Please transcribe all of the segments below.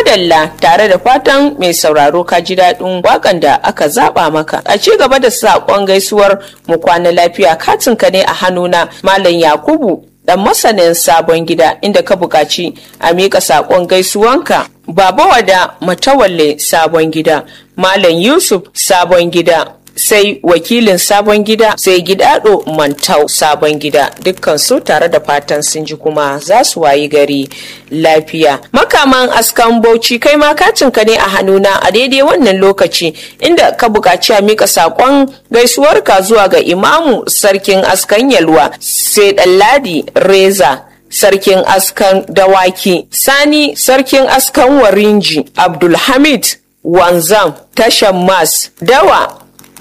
madalla tare da fatan mai sauraro ka ji daɗin wakan da aka zaɓa maka a ci gaba da saƙon gaisuwar mu kwana lafiya katinka ne a hannuna malam yakubu dan masanin sabon gida inda ka buƙaci a miƙa saƙon gaisuwanka baba wada matawalle sabon gida malam yusuf sabon gida sai wakilin sabon gida sai gidado mantau sabon gida dukkan su tare da fatan sun ji kuma za su wayi gari lafiya makaman askan bauchi kai ma kacinka ne a hannuna a daidai wannan lokaci inda ka buƙaci a mika saƙon gaisuwarka zuwa ga imamu sarkin askan yalwa sai ɗanladi reza sarkin askan dawaki sani sarkin askan warinji abdulhamid wanzam tashan mas dawa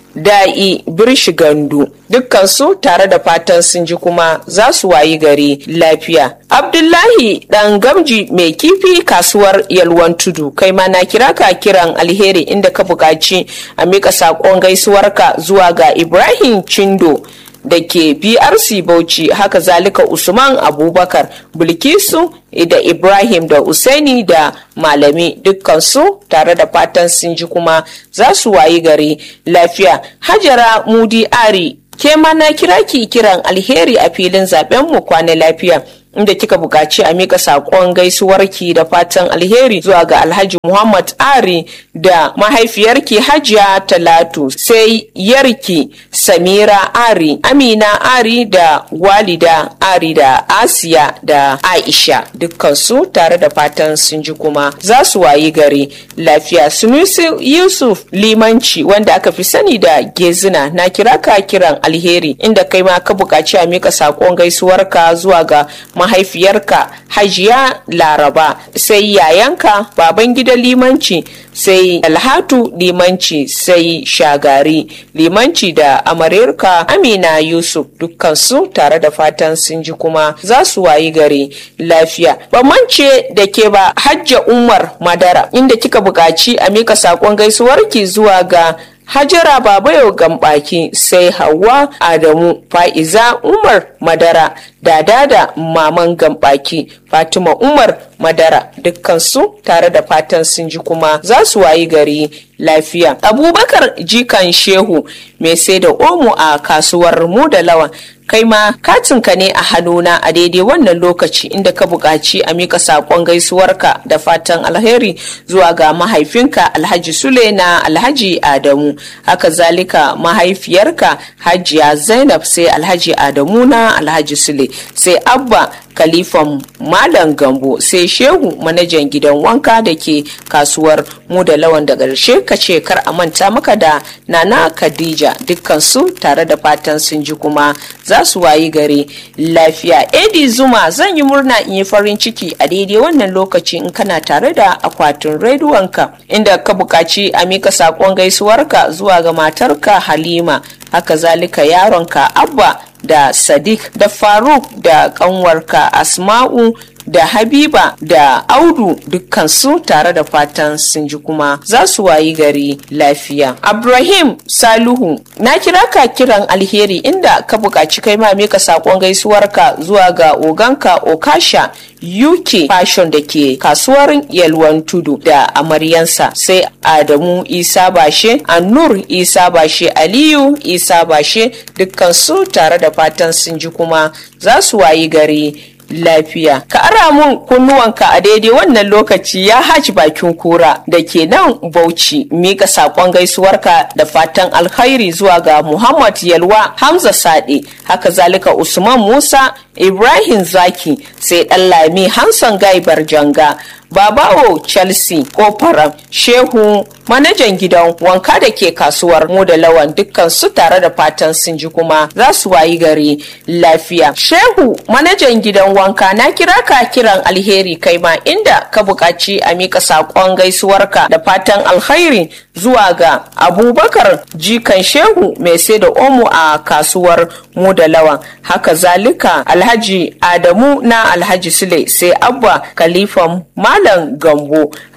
da'i birshi gandu dukkansu tare da fatan sun ji kuma za su wayi gari lafiya abdullahi dan gamji mai kifi kasuwar yalwan tudu kai ma na kira ka kiran alheri inda ka buƙaci a mika saƙon gaisuwarka zuwa ga ibrahim chindo da ke brc bauchi haka zalika usman abubakar bilkisu da ibrahim da usaini da malami dukkansu tare da fatan sun ji kuma za su wayi gari lafiya hajara mudi ari ke mana kira ki kiran alheri a filin zaben mu kwana lafiya inda kika buƙaci a mika saƙon gaisuwarki da fatan alheri zuwa ga alhaji muhammad ari da mahaifiyarki hajiya talatu sai yarki samira ari amina ari da walida ari da asiya da aisha dukkansu tare da fatan sun ji kuma za su wayi gari lafiya sunusi yusuf limanci wanda aka fi sani da gezina na kira ka kiran alheri inda kai ma ka buƙaci a mika saƙon gaisuwarka zuwa ga mahaifiyarka hajiya laraba sai yayanka baban gida limanci sai alhatu limanci sai shagari limanci da amaryarka amina yusuf dukkansu tare da fatan sun ji kuma za su wayi gari lafiya bamance da ke ba hajja umar madara inda kika buƙaci a mika saƙon gaisuwarki zuwa ga Hajara Babayo Gambaki sai Hauwa Adamu Fa'iza Umar Madara Dada da Maman Gambaki Fatima Umar Madara dukkansu tare da fatan sun ji kuma za su wayi gari lafiya. Abubakar Jikan Shehu mai sai da omo a kasuwar mu da lawan kai ma katinka ne a hannuna a daidai wannan lokaci inda ka buƙaci a mika saƙon gaisuwarka da fatan alheri zuwa ga mahaifinka alhaji sule na alhaji adamu haka zalika mahaifiyarka hajiya zainab sai alhaji adamu na alhaji sule sai abba kalifan malam gambo sai shehu manajan gidan wanka da ke kasuwar mu da lawan da ƙarshe ka ce kar a manta maka da nana khadija dukkansu tare da fatan sun ji kuma za su wayi gari lafiya edi zuma zan yi murna in yi farin ciki a daidai wannan lokaci in kana tare da akwatin rediyonka inda ka buƙaci a mika saƙon gaisuwarka zuwa ga matarka halima haka zalika yaronka abba da sadiq da faruk da kanwarka asma'u da habiba da audu dukkansu tare da fatan sun ji kuma za su wayi gari lafiya abrahim saluhu na kira ka kiran alheri inda ka buƙaci kai ma mika saƙon gaisuwarka zuwa ga oganka okasha uk fashion da ke kasuwar yalwan tudu da amaryansa sai adamu isa bashe annur isa bashe aliyu isa bashe dukkansu tare da fatan sun ji kuma za su wayi gari lafiya ka ara mun kunnuwanka a daidai wannan lokaci ya haji bakin kura da ke nan bauchi mika sakon gaisuwarka da fatan alkhairi zuwa ga muhammad yalwa hamza sade haka zalika usman musa ibrahim zaki sai lami hanson gaibar janga babawo chelsea kofara shehu manajan gidan wanka da ke kasuwar mu da lawan dukkan su tare da fatan sun ji kuma za su wayi gari lafiya shehu manajan gidan wanka na kira ka kiran alheri kai ma inda ka buƙaci a mika saƙon gaisuwarka da fatan alkhairi zuwa ga abubakar jikan shehu mai sai da omo a kasuwar mu da lawan haka zalika alhaji adamu na alhaji sule sai abba kalifan malam gambo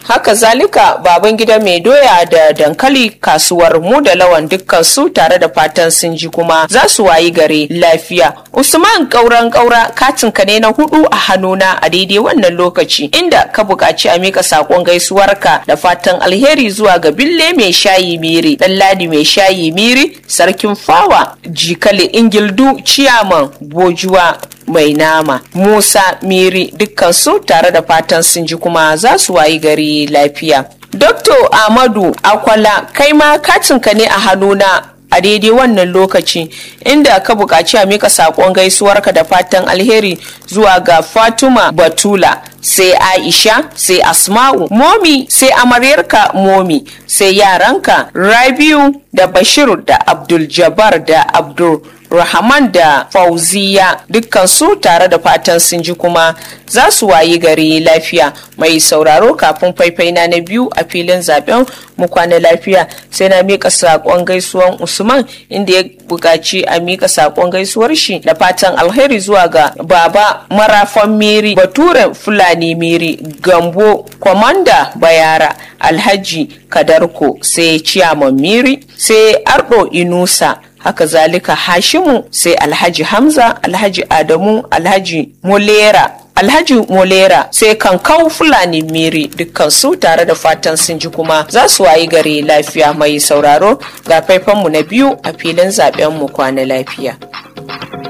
haka zalika baban gida mai doya da dankali kasuwar mu da lawan dukkan su tare da fatan sun ji kuma za su wayi gare lafiya usman kauran kaura katin ka ne na hudu a hannuna a daidai wannan lokaci inda ka buƙaci a mika sakon gaisuwarka da fatan alheri zuwa ga bille mai shayi miri dan ladi mai shayi miri sarkin fawa jikale ingildu ciyaman bojuwa mai nama musa miri dukkan su tare da fatan sun ji kuma za su wayi gari lafiya Dr. Ahmadu Akwala kai ma katinka ne a hannuna a daidai wannan lokaci inda ka buƙaci a mika saƙon gaisuwarka da fatan alheri zuwa ga Fatuma Batula sai Aisha sai Asma'u Momi sai amaryarka Momi sai yaranka Rabiu da Bashir da Abdul Jabbar da Abdul Rahman da Fauziya dukkan su tare da fatan sun ji kuma za su wayi gari lafiya mai sauraro kafin faifai na na biyu a filin zaben mu kwana lafiya sai na mika sakon gaisuwan Usman inda ya buƙaci a mika sakon gaisuwar shi da fatan alheri zuwa ga baba marafan miri baturen fulani miri gambo kwamanda bayara alhaji kadarko sai ciyaman miri sai ardo inusa haka zalika hashimu sai alhaji hamza alhaji adamu alhaji molera alhaji molera sai kankau fulani miri dukkan su tare da fatan sun ji kuma za su wayi gari lafiya mai sauraro ga faifanmu na biyu a filin zaben mu kwana lafiya